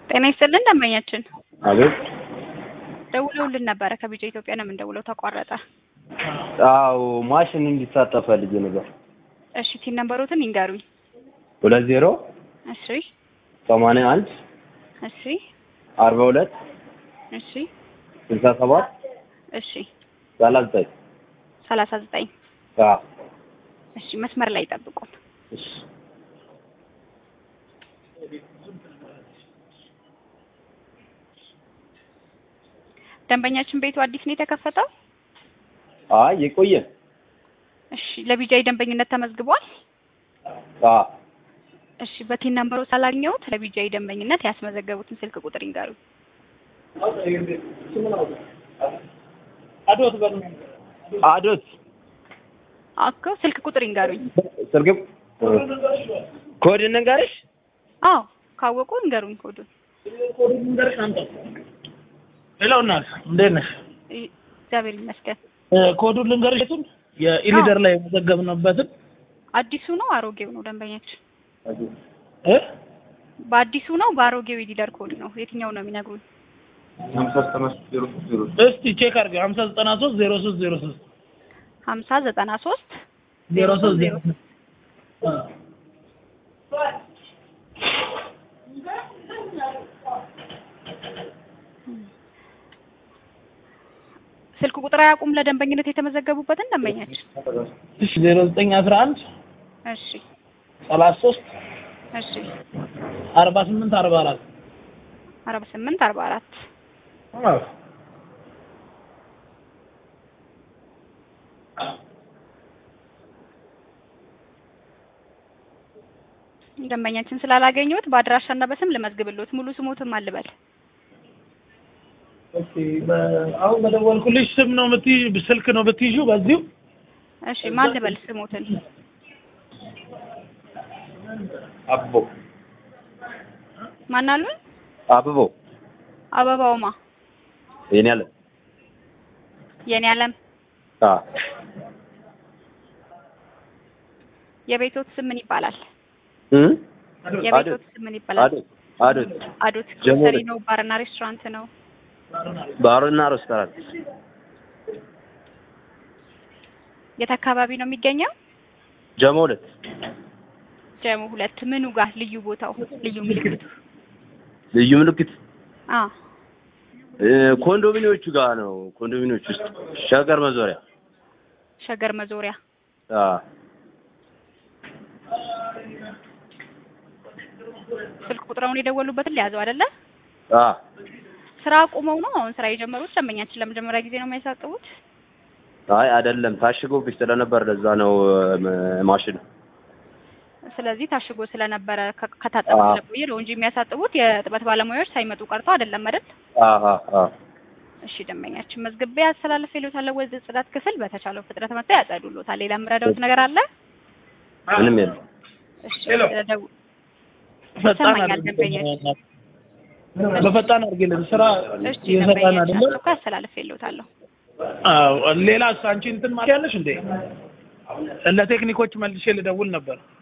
ጤና ይስጥልን ደንበኛችን አቤት። ደውለውልን ነበረ ከቢጫ ኢትዮጵያ ነው የምንደውለው ተቋረጠ አዎ ማሽን እንዲታጠብ ፈልጌ ነበር። እሺ ቲን ነምበሮትን ይንገሩኝ ሁለት ዜሮ እሺ ሰማንያ አንድ እሺ አርባ ሁለት እሺ ስልሳ ሰባት እሺ ሰላሳ ዘጠኝ ሰላሳ ዘጠኝ አዎ እሺ መስመር ላይ ይጠብቁን እሺ ደንበኛችን ቤቱ አዲስ ነው የተከፈተው አይ የቆየ እሺ ለቢጃይ ደንበኝነት ተመዝግቧል አዎ እሺ በቲን ነምበሮ ሳላገኘሁት ለቢጃይ ደንበኝነት ያስመዘገቡትን ስልክ ቁጥር ይንገሩኝ አዶት አኮ ስልክ ቁጥር ይንገሩኝ ስልክ ኮድ እንንገርሽ አዎ ካወቁ እንገሩኝ ኮዱን ሌላው እናት እንዴት ነሽ? ይ- እግዚአብሔር ይመስገን እ፣ ኮዱን ልንገርሽ የቱን የኢሊደር ላይ የመዘገብንበትን አዲሱ ነው አሮጌው ነው ደንበኛችን እ በአዲሱ ነው በአሮጌው የሊደር ኮድ ነው የትኛው ነው የሚነግሩኝ እስቲ ቼክ አድርገው ሀምሳ ዘጠና ሶስት ዜሮ ሶስት ዜሮ ሶስት ሀምሳ ዘጠና ሶስት ዜሮ ሶስት ዜሮ ሶስት ስልክ ቁጥር አያውቁም ለደንበኝነት የተመዘገቡበትን ደንበኛችን እሺ ዜሮ ዘጠኝ አስራ አንድ እሺ ሰላሳ ሶስት እሺ አርባ ስምንት አርባ አራት አርባ ስምንት አርባ አራት ደንበኛችን ስላላገኘሁት በአድራሻና በስም ልመዝግብልዎት ሙሉ ስሞትም አልበል ኦኬ በ- አሁን በደወልኩልሽ ስም ነው የምትይ ስልክ ነው ብትይዡ በዚሁ እሺ ማን ልበል ስሞትን አብቦ ማን አሉኝ አብቦ አበባውማ የኔ አለ የኔ አለም አዎ የቤቶት ስም ምን ይባላል እ የቤቶት ስም ምን ይባላል አዶት አዶት አዶት ጀሞ ግሮሰሪ ቤት። ነው ባርና ሬስቶራንት ነው ባርና ሬስቶራንት የት አካባቢ ነው የሚገኘው ጀሞ ሁለት ጀሞ ሁለት ምኑ ጋር ልዩ ቦታው ልዩ ምልክቱ ልዩ ምልክት አ እ፣ ኮንዶሚኒዎቹ ጋር ነው። ኮንዶሚኒዎቹ ውስጥ ሸገር መዞሪያ ሸገር መዞሪያ አዎ ስልክ ቁጥራውን የደወሉበትን ሊያዘው አይደለ አዎ ስራ አቁመው ነው አሁን ስራ የጀመሩት ደንበኛችን ለመጀመሪያ ጊዜ ነው የሚያሳጥቡት አይ አይደለም፣ ታሽጎብሽ ስለነበር ለዛ ነው እ፣ ማሽኑ ስለዚህ ታሽጎ ስለነበረ ከ- ከታጠበ አዎ። ስለቆየ ነው እንጂ የሚያሳጥቡት የጥበት ባለሙያዎች ሳይመጡ ቀርቶ አይደለም አይደል አዎ አዎ እሺ ደንበኛችን መዝግቤ ያስተላልፍ ይሉታል ወዝ ጽዳት ክፍል በተቻለው ፍጥነት መጥተው ያጸዱሎታል ሌላ የምረዳውት ነገር አለ ምንም የለም። እሺ ሄሎ። ደው- ፈጣን ይሰማኛል አድርጊልኝ ደንበኛችን። በፈጣን አድርጊልን ስራ እሺ እየሰራን ደንበኛችን አይደለም እኮ ያስተላልፍ ይሉታለሁ አዎ ሌላ አንቺ እንትን ማለት ያለሽ እንዴ ለቴክኒኮች መልሼ ልደውል ነበር